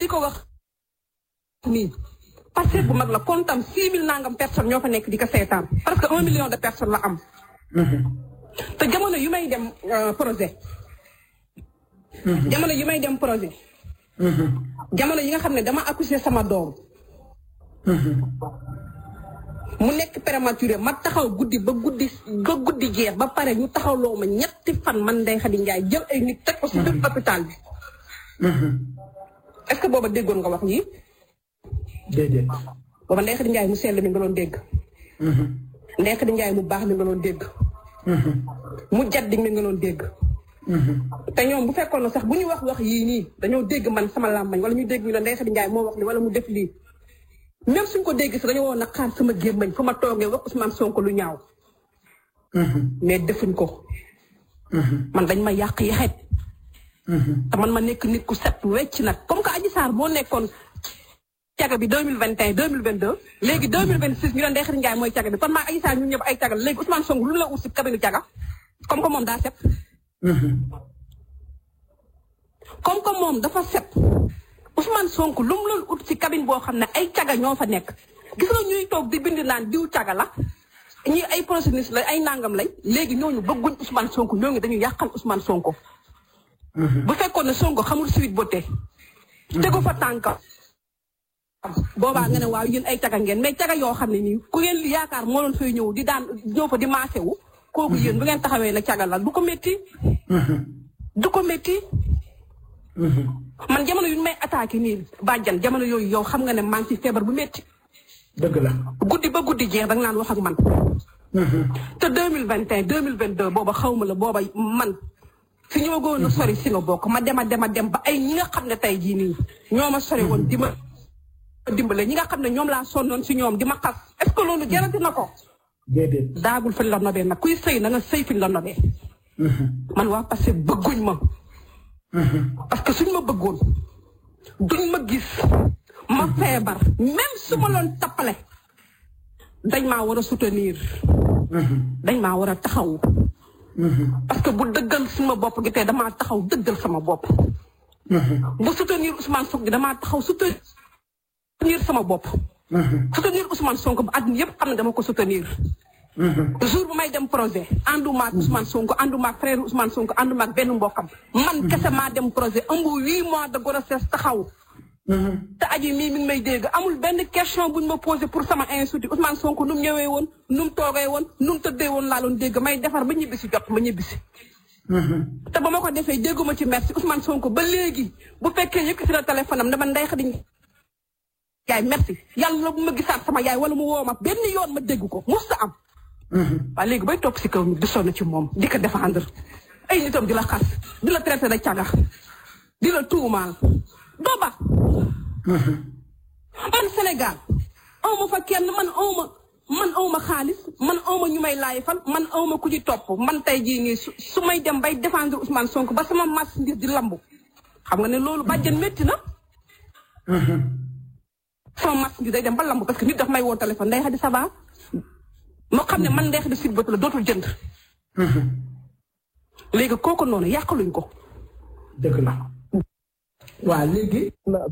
ko wax nii Pastef bu mag la kontam six mille nangam personnes ñoo fa nekk di ko seetaan parce que un million de personnes la am te jamono yu may dem projet jamono yu may dem projet jamono yi nga xam ne dama accouché sama doom mu nekk prématuré ma taxaw guddi ba guddi ba guddi jeex ba pare ñu taxawloo ma ñetti fan man Ndeye Khady Ndiaye jël ay nit teg ko si biir hôpital bi est-ce que booba déggoon nga wax yi déedéet. booba Ndeye Khady Ndiaye mu sell mi nga doon dégg Ndeye Khady Ndiaye mu baax mi nga doon dégg mu jaddi mi nga doon dégg te ñoom bu fekkoon na sax bu ñu wax wax yii nii dañoo dégg man sama làmbañ wala ñu dégg ñu la Ndeye Khady Ndiaye moo wax li wala mu def lii même suñ ko dégg sax dañoo woon a xaar sama gémmañ fu ma toogee wax Ousmane Sonko lu ñaaw mais defuñ ko man dañ ma yàq yaxet te man ma nekk nit ku set wecc nag comme que Adji Sarr moo nekkoon caga bi deux mille vingt et un deux mille vingt deux léegi deux mille vingt six ñu doon Ndeye Khady Ndiaye mooy caga bi kon maa Adji Sarr ñun ñëpp ay caga la léegi Ousmane Sonko lu la ut si kabinu caga comme que moom daa set comme que moom dafa set Ousmane Sonko lu mu loon ut ci cabine boo xam ne ay caga ñoo fa nekk gis nga ñuy toog di bind naan diw caga la ñi ay procédures la ay nangam lay léegi ñooñu bëgguñ Ousmane Sonko ñooñu dañu yàqal Ousmane Sonko. bu fekkoon ne Sonko xamul suite beauté. tegu fa tànkam. boobaa nga ne waaw yéen ay caga ngeen mais caga yoo xam ne nii ku ngeen li yaakaar moo doon fay ñëw di daan ñëw fa di maase wu. kooku yéen bu ngeen taxawee ne caga la du ko métti. du ko métti. man jamono yu ñu may attaqué nii bàjjan jamono yooyu yow xam nga ne maa ngi ci feebar bu métti. dëgg la. guddi ba guddi jeex da nga naan wax ak man. te deux mille vingt et un deux mille vingt deux booba xaw ma la booba man. fi ñu ma gënoon a sori si nga bokk ma dem a dem a dem ba ay ñi nga xam ne tey jii nii ñoo ma sori woon di ma dimbale ñi nga xam ne ñoom laa sonnoon si ñoom di ma xas est-ce que loolu jarati na ko. déedéet. daagul fi ñu la nobee nag kuy sëy na nga sëy fi ñu la nobee. man waa parce que bëgguñ ma. parce que suñ ma bëggoon duñ ma gis ma feebar même su ma loon tappale dañ maa war a soutenir dañ maa war a taxaw parce que bu dëggal suma bopp gi tey damaa taxaw dëggal sama bopp bu soutenir Ousmane Sonko gi damaa taxaw soutenir sama bopp soutenir Ousmane Sonko ba àdduna yëpp xam ne dama ko soutenir jour bu may dem projet ànduma ak Ousmane Sonko ànduma ak frère Ousmane Sonko ànduma ak benn mbokkam man kese maa dem projet ëmb huit mois de grossesse taxaw te aji mii mi ngi may dégg amul benn question buñ ma posé pour sama institut Ousmane Sonko nu mu ñëwee woon nu mu toogee woon nu mu tëddee woon laa doon dégg may defar ba ñibbisi jot ma ñibbisi te ba ma ko defee dégguma ci merci Ousmane Sonko ba léegi bu fekkee yëkkati na téléphone am dama Ndeye Khady yaay merci yàlla bu ma gisaat sama yaay wala mu woo ma benn yoon ma dégg ko musta am waaye léegi bay topp si kaw nit di sonn ci moom di ko défendre ay nitam di la xas di la traité de caga di la tuumaal doo ba man Sénégal awma fa kenn man awma man awma xaalis man awma ñu may laayfal man awma ku ci topp man tey jii nii su su may dem bay défendre Ousmane Sonko ba sama marchandise di lambu xam nga ne loolu bàjjen métti na sama marchandise day dem ba lambu parce que nit daf may woo téléphone Ndeye Khady ça va moo xam ne man Ndeye Khady Sine Bët la dootul jënd léegi kooku noonu yàqaluñ ko dëgg la. waa léegi.